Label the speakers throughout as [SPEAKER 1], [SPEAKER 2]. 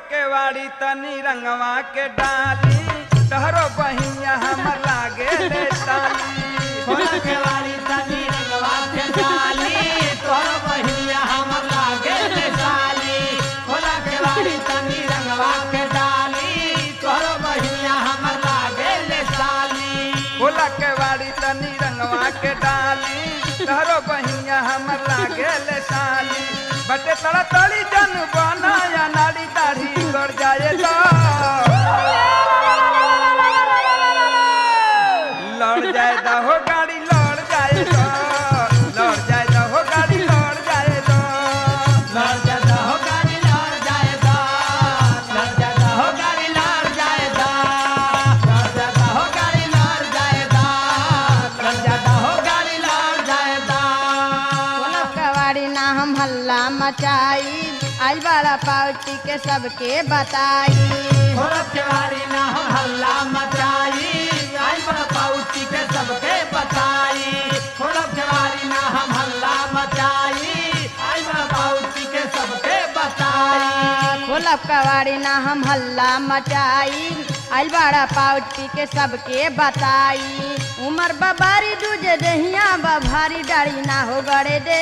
[SPEAKER 1] केवाड़ी तनी रंगवा के डाली तहरो बहिया हमर लागे ले ताली
[SPEAKER 2] खोला केवाड़ी तनी रंगवा के डाली तोर बहिया हमर लागे ले साली खोला केवाड़ी तनी रंगवा के डाली तोर बहिया हमर लागे ले साली
[SPEAKER 1] खोला केवाड़ी तनी रंगवा के डाली तहरो बहिया हमर लागे ले साली बटे तड़ा तड़ी जन बनाया नाड़ी दाढ़ी गड़ जाए तो लड़ जाए दा हो गाड़ी लड़ जाए तो लड़ जाए दा हो गाड़ी लड़ जाए तो
[SPEAKER 2] लड़ जाता हो गाड़ी लड़ जाएगा लड़ जाता हो गाड़ी लड़ जाएगा लड़ जाता हो गाड़ी लड़ जाएगा लड़ जाता हो गाड़ी लड़ जाएगा
[SPEAKER 3] बोलब कवाड़ी ना हम हल्ला मचाई आज बड़ा पार्टी के सबके बताई
[SPEAKER 2] औरत के बारी ना हम हल्ला मचाई आई बड़ा पाउची के सबके बताई औरत के बारी ना हम हल्ला मचाई आई बड़ा पाउची के सबके बताई
[SPEAKER 3] खोलब कवाड़ी ना हम हल्ला मचाई आज बड़ा पार्टी के सबके बताई उमर बबारी दूजे दहिया बभारी डाड़ी ना हो गड़े दे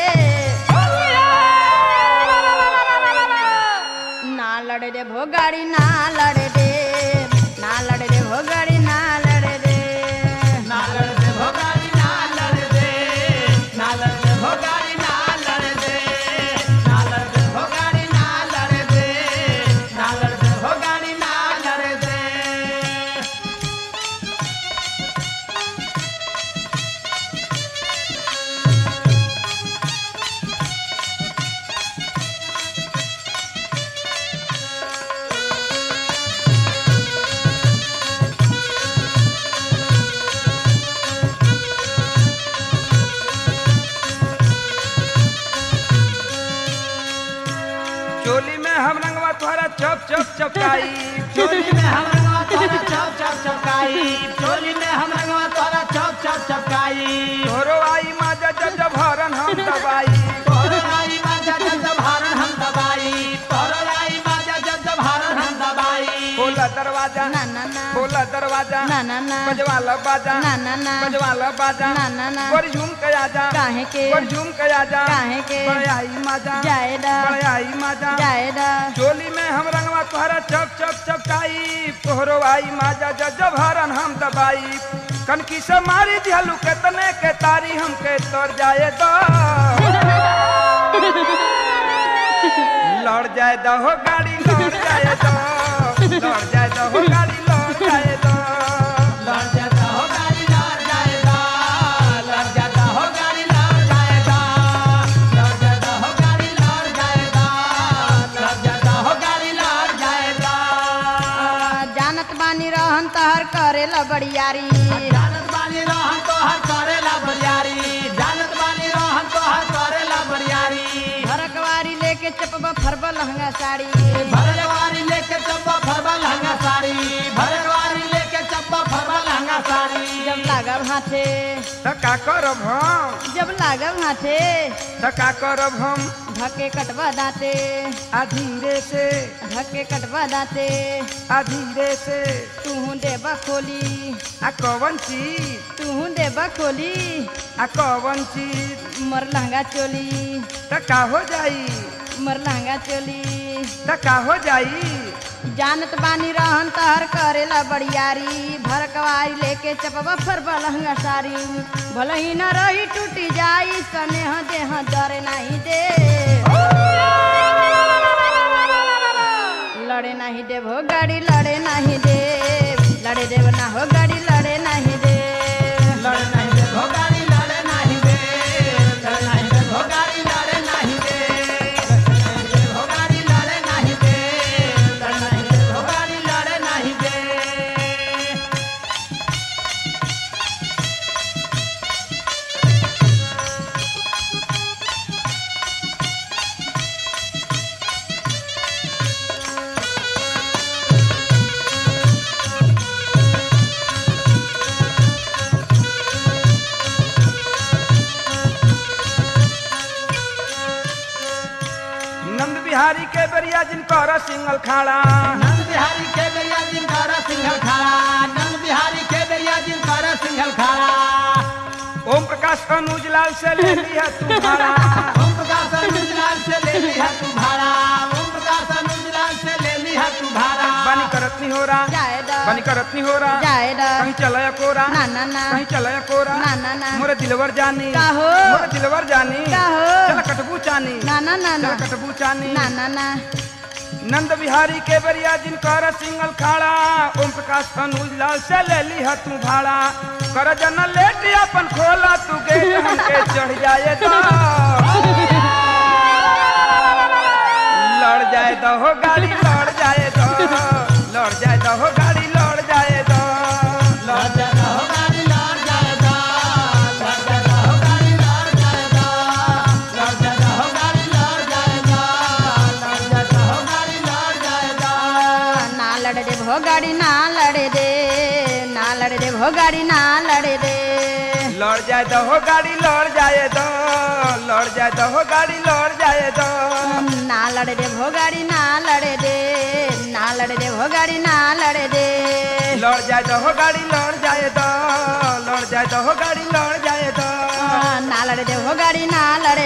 [SPEAKER 3] ना लड़े दे भोगाड़ी ना लड़े दे ना लड़े दे भोगाड़ी ना लड़े दे
[SPEAKER 2] ना लड़ दे भोगारी ना लड़ दे ना लड़ दे भोगारी ना लड़ दे ना लड़ दे भोगारी ना लड़ दे ना लड़ दे भोगारी ना लड़ दे
[SPEAKER 1] चोली में हम रंगवा तोहरा चप चप चपकाई
[SPEAKER 2] चोली में हम रंगवा तोरा चप चप चपकाई चोली में हम रंगवा तोरा चप चप चपकाई
[SPEAKER 1] तोरो आई माजा जब जब हरन हम दबाई
[SPEAKER 2] तोरो आई बाजा जब जब हारन हम दबाई तोरो आई बाजा जब जब हारन हम दबाई
[SPEAKER 1] खोला दरवाजा
[SPEAKER 3] ना ना ना
[SPEAKER 1] खोला दरवाजा
[SPEAKER 3] ना ना ना
[SPEAKER 1] बजवाला बाजा
[SPEAKER 3] ना ना ना
[SPEAKER 1] बजवाला बाजा
[SPEAKER 3] ना ना ना
[SPEAKER 1] गोर झूम के आजा
[SPEAKER 3] काहे के
[SPEAKER 1] गोर झूम के आजा
[SPEAKER 3] काहे के
[SPEAKER 1] बड़े आई माजा
[SPEAKER 3] जायदा
[SPEAKER 1] बड़े आई माजा
[SPEAKER 3] जायदा
[SPEAKER 1] चोली में हम रंगवा तोहरा चप चप चपकाई तोहरो आई माजा जब जब हरन हम दबाई कनकी से मारी दिहलू के तने के तारी हमके तोड़ जाए दो लड़ जाए दो हो गाड़ी लड़ जाए दो लड़ जाए दो हो गाड़ी लड़ जाए दो
[SPEAKER 2] लड़ जाता हो गाड़ी लड़ जाएगा लड़ जाता हो गाड़ी लड़ जाएगा लड़ जाता हो गाड़ी लड़ जाएगा लड़ जाता हो गाड़ी लड़ जाएगा
[SPEAKER 3] जानत बानी रहन तहर करेला बड़ियारी
[SPEAKER 2] जानत बानी रहन तो हर करेला बरियारी जानत बानी रहन तो हर करेला बरियारी
[SPEAKER 3] भरकवारी लेके चपबा फरबा लहंगा साड़ी
[SPEAKER 2] भरवारी लेके चप्पा फरबा लहंगा साड़ी भरवारी लेके चप्पा फरबा लहंगा साड़ी
[SPEAKER 3] जब लागब हाथे
[SPEAKER 1] त का करब हम
[SPEAKER 3] जब लागब हाथे
[SPEAKER 1] त का करब हम
[SPEAKER 3] धके कटवा दाते
[SPEAKER 1] आ धीरे से
[SPEAKER 3] धके कटवा दाते
[SPEAKER 1] आ धीरे से
[SPEAKER 3] तू देबा खोली
[SPEAKER 1] आ कवन चीज
[SPEAKER 3] तू देबा खोली
[SPEAKER 1] आ कवन चीज
[SPEAKER 3] मर लहंगा चोली
[SPEAKER 1] त का हो जाई
[SPEAKER 3] मर लहंगा चोली
[SPEAKER 1] त का हो जाई
[SPEAKER 3] जानत बानी रहन तहर करेला बड़ियारी भरकवारी लेके चपबा फरबा लहंगा साड़ी भले ही न रही टूटी जाई स्नेह देह डरे नहीं दे लड़े नहीं देव हो गाड़ी लड़े नहीं दे लड़े देव ना हो गाड़ी लड़े नहीं दे
[SPEAKER 2] लड़ नहीं दे भोगारी लड़े नहीं दे लड़ नहीं दे भोगारी लड़े नहीं दे लड़ नहीं दे भोगारी लड़े नहीं दे लड़ नहीं दे भोगारी लड़े नहीं दे
[SPEAKER 1] बिहारी के बेरिया जिनकर सिंगल खाड़ा
[SPEAKER 2] नंद बिहारी के बेरिया जिनकर सिंघल खाड़ा नंद बिहारी के बेरिया जिनकर सिंघल खाड़ा
[SPEAKER 1] ओम प्रकाश अनुज लाल से ले लिया तू भाड़ा
[SPEAKER 2] ओम प्रकाश अनुजलाल से ले लिया तू भाड़ा ओम प्रकाश अनुजलाल से ले लिया तू भाड़ा
[SPEAKER 1] बनी करत नहीं हो रहा
[SPEAKER 3] जाए द
[SPEAKER 1] बनी करत नहीं हो रहा
[SPEAKER 3] जाए द
[SPEAKER 1] कहीं चलाया कोरा
[SPEAKER 3] ना ना ना
[SPEAKER 1] कहीं चलाया कोरा
[SPEAKER 3] ना ना ना
[SPEAKER 1] मोरे दिलवर जानी
[SPEAKER 3] का हो?
[SPEAKER 1] मोरे दिलवर जानी
[SPEAKER 3] का हो?
[SPEAKER 1] चल कटबू चानी
[SPEAKER 3] ना ना ना
[SPEAKER 1] चल
[SPEAKER 3] ना
[SPEAKER 1] कटबू चानी
[SPEAKER 3] ना ना ना
[SPEAKER 1] नंद बिहारी के बेरिया जिनकर सिंगल खाड़ा ओम प्रकाश अनुज लाल से ले लिया तू भाड़ा कर जन लेट अपन खोला तू गेट हमके चढ़ जाए तो लड़ जाए तो हो गाड़ी लड़ जाए तो लड़ जाए तो हो गाड़ी लड़ जाए तो
[SPEAKER 2] लड़ जाता हो गाड़ी लड़ जाएगा लड़ जाता हो गाड़ी लड़ जाएगा लड़ जाता हो गाड़ी लड़ जाएगा लड़ जाता हो गाड़ी लड़ जाएगा
[SPEAKER 3] ना लड़े दे भो गाड़ी ना लड़े दे ना लड़े दे भो गाड़ी ना लड़े दे
[SPEAKER 1] लड़ जाए तो हो गाड़ी लड़ जाए तो लड़ जाए तो हो गाड़ी लड़ जाए तो
[SPEAKER 3] ना लड़े दे भो गाड़ी ना लड़े दे ना लड़े दे भो गाड़ी ना लड़े दे
[SPEAKER 1] लड़ जाए तो हो गाड़ी लड़ जाए तो लड़ जाए तो हो गाड़ी लड़ जाए तो
[SPEAKER 3] ना लड़े दे भो गाड़ी ना लड़े